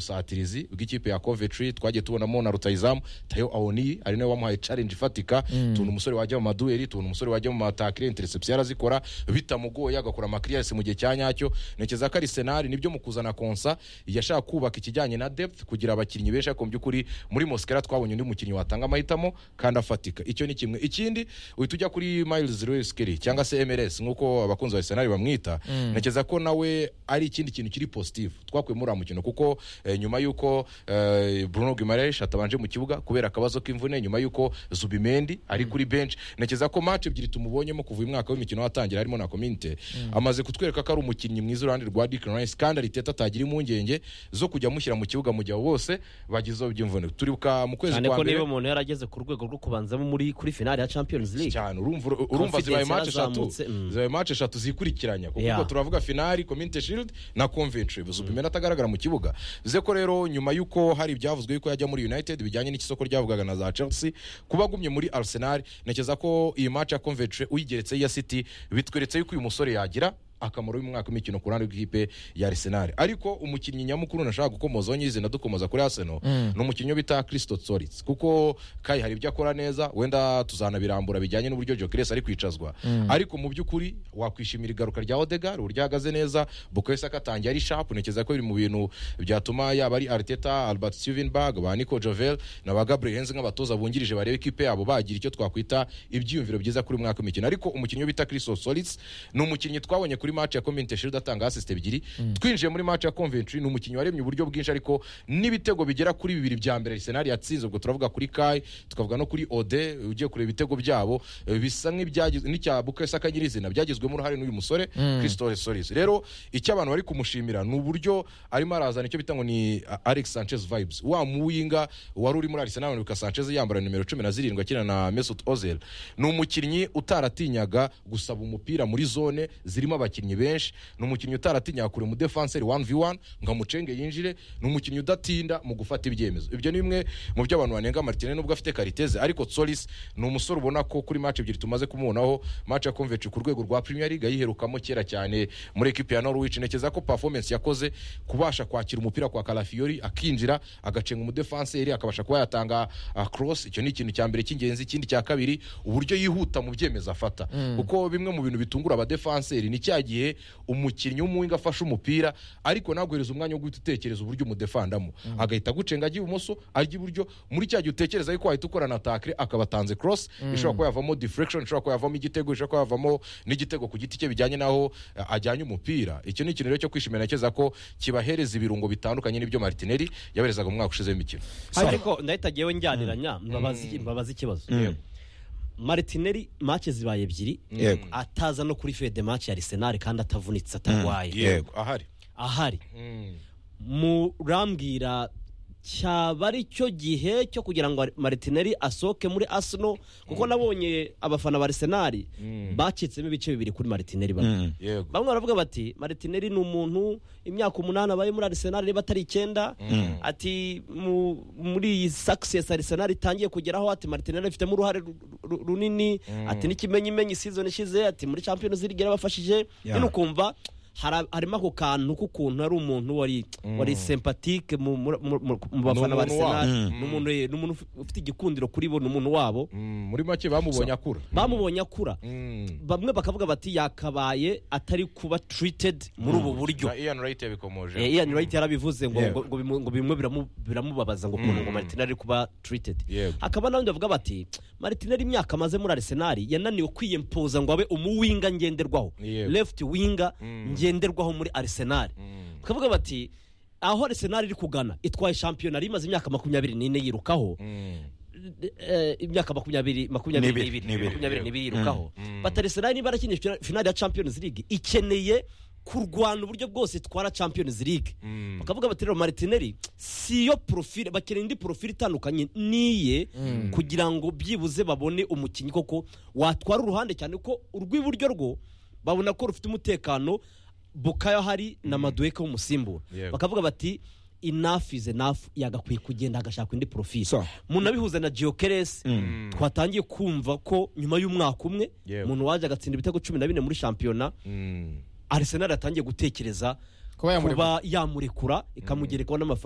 ubusatirizi bw'ikipe ya Coventry twagiye tubonamo na rutayizamu tayo awoni ari nawe wamuhaye challenge ifatika tuntu umusore wajya mu madueli tuntu umusore wajya mu matakire interception yarazikora bitamugoye agakora amakiriyasi mu gihe cya nyacyo ntekereza ko ari senari nibyo mu kuzana konsa yashaka kubaka ikijyanye na depth kugira abakinnyi benshi ariko mu by'ukuri muri Mosquera twabonye undi mukinnyi watanga amahitamo kandi afatika icyo ni kimwe ikindi uhita ujya kuri Miles Lewis Kelly cyangwa se MLS nk'uko abakunzi ba Arsenal bamwita ntekereza ko nawe ari ikindi kintu kiri positive twakuye muri mukino kuko eh, nyuma y'uko eh, Bruno Guimaraes atabanje mu kibuga kubera akabazo k'imvune nyuma y'uko Zubimendi ari kuri bench ntekereza ko match ebyiri tumubonyemo kuva uyu mwaka w'imikino watangira harimo na Community amaze kutwereka ko ari umukinnyi mwiza uruhande rwa Declan Rice kandi Arteta atagira impungenge zo kujya amushyira mu kibuga mu gihe abo bose bagize iby'imvune turibuka mu kwezi cyane kwa ko niba mbere umuntu yarageze ku rwego rwo kubanzamo muri kuri finale ya champions league cyane urumva urumva Confidence zibaye match eshatu yarazamutse, mm. zibaye match eshatu zikurikiranya kuko Yeah. ubwo turavuga finali community shield na convention bivuze ubimena atagaragara mu kibuga bivuze ko rero nyuma y'uko hari ibyavuzwe yuko yajya muri united bijyanye n'ikisoko ryavugaga na za chelsea kuba agumye muri arsenal ntekereza ko iyi match ya convention uyigeretse iya city bitweretse yuko uyu musore yagira akamaro y'umwaka w'imikino ku ruhande rw'ikipe ya Arsenal ariko umukinnyi nyamukuru nashaka gukomozaho nyirizina dukomoza kuri Arsenal ni umukinnyi bita Christo Tsoritz kuko kai hari ibyo akora neza wenda tuzanabirambura bijyanye n'uburyo Gyökeres ari kwicazwa ariko mu by'ukuri wakwishimira igaruka rya Odegaard uburyo ahagaze neza Bukayo Saka atangiye ari sharp ntekereza ko biri mu bintu byatuma yaba ari Arteta Albert Stevenberg ba Nico Jovel na ba Gabriel Henze nk'abatoza bungirije bareba ikipe yabo bagira icyo twakwita ibyiyumviro byiza kuri uyu mwaka w'imikino ariko umukinnyi bita Christo Tsoritz ni umukinnyi twabonye kuri match ya Community Shield atanga assist ebyiri twinjiye muri match ya Coventry ni umukinnyi waremye uburyo bwinshi ariko n'ibitego bigera kuri bibiri bya mbere Arsenal yatsinze ubwo turavuga kuri Kai tukavuga no kuri Ode ugiye kureba ibitego byabo eh, bisa nk'ibyagize n'icya Bukayo Saka nyirizina byagizwemo uruhare n'uyu musore Christo Tsoritz rero icyo abantu bari kumushimira ni uburyo arimo arazana icyo bita ngo ni ah, Alex Sanchez vibes wa muwinga wari uri muri Arsenal Lucas Sanchez yambara nimero 17 akina na Mesut Ozil ni umukinnyi utaratinyaga gusaba umupira muri zone zirimo abakinnyi benshi ni umukinnyi utaratinyaga kure mu defenseur 1v1 ngo amucenge yinjire ni umukinnyi udatinda mu gufata ibyemezo ibyo ni bimwe mu byo abantu banenga Martinez nubwo afite kariteze ariko Solis ni umusore ubona ko kuri match ebyiri tumaze kumubonaho match ya Convention ku rwego rwa Premier League yiherukamo kera cyane muri ekipe ya Norwich ntekereza ko performance yakoze kubasha kwakira umupira kwa Calafiori akinjira agacenga umudefanseri akabasha kuba yatanga ah, cross icyo ni ikintu cya mbere cy'ingenzi ikindi cya kabiri uburyo yihuta mu byemezo afata kuko bimwe mu bintu bitungura abadefanseri ni cya gihe umukinnyi w'umuwinga afashe umupira ariko naguhereza umwanya wo guhita utekereza uburyo umudefandamo agahita agucenga ajya ibumoso ajya iburyo muri cya gihe utekereza yuko wahita ukora na takire akaba atanze cross ishobora kuba yavamo deflection ishobora kuba yavamo igitego ishobora kuba yavamo n'igitego ku giti cye bijyanye n'aho eh, ajyanye umupira icyo ni ikintu rero cyo kwishimira nakeza ko kibahereza ibirungo bitandukanye n'ibyo Martinelli yaberezaga mu mwaka ushize w'imikino ariko ndahita ngewe njyaniranya mbabaza iki- mbabaza ikibazo maritineri mace zibaye ebyiri Yego. ataza no kuri fede mace ya Arsenal kandi atavunitse atarwaye Yego. ahari ahari murambwira cyaba ari cyo gihe cyo kugira ngo maritineri asohoke muri Arsenal kuko nabonye abafana ba Arsenal bacitsemo ibice bibiri kuri maritineri bamwe yego bamwe baravuga bati maritineri ni umuntu imyaka umunani abaye muri arisenali niba atari icyenda ati mu- muri iyi sakisesi arisenali itangiye kugeraho ati maritineri abifitemo uruhare ru- ru- runini ati n'ikimenyimenyi season ishize ati muri champions league yarabafashije Yeah. nyine ukumva hari- harimo ako kantu k'ukuntu ari umuntu wari wari sympatique mu mu- mu- mu- mu bafana ba umuntu wabo. arisenali ni umuntu ni umuntu ufite igikundiro kuri bo ni umuntu wabo Mm, muri make bamubonye akura bamubonye akura Mm. bamwe bakavuga bati yakabaye atari kuba treated muri ubu buryo na Ian Wright yabikomoje Eh, Ian Wright yarabivuze ngo ngo- Yego. ngo bimu- ngo bimwe biramu- biramubabaza ngo ukuntu ngo Martinelli ari kuba treated Yego. hakaba n'abandi bavuga bati Martinelli imyaka amaze muri Arsenal yananiwe kwiyempoza ngo abe umuwinga ngenderwaho Yego. left winga ngenderwaho muri Arsenal bakavuga bati aho Arsenal iri kugana itwaye shampiyona yari imaze imyaka makumyabiri n'ine yirukaho eh, imyaka makumyabiri makumyabiri N'ibiri, n'ibiri n'ibiri. makumyabiri n'ibiri yirukaho bati Arsenal niba arakinisha finale ya Champions League ikeneye kurwana uburyo bwose itwara Champions League bakavuga bati rero Martinelli si yo profile bakeneye indi profile itandukanye niye kugira ngo byibuze babone umukinnyi koko watwara uruhande cyane ko urw'iburyo rwo babona ko rufite umutekano bukayo hari na maduweke w'umusimbura Yego. bakavuga bati enough is enough yagakwiye kugenda agashaka indi profile So. munabihuza na geokeres twatangiye kumva ko nyuma y'umwaka umwe Yewe. umuntu waje agatsinda ibitego cumi na bine muri shampiyona Mm. arisenali atangiye gutekereza kuba yamurekura ikamugerekaho n'amafaranga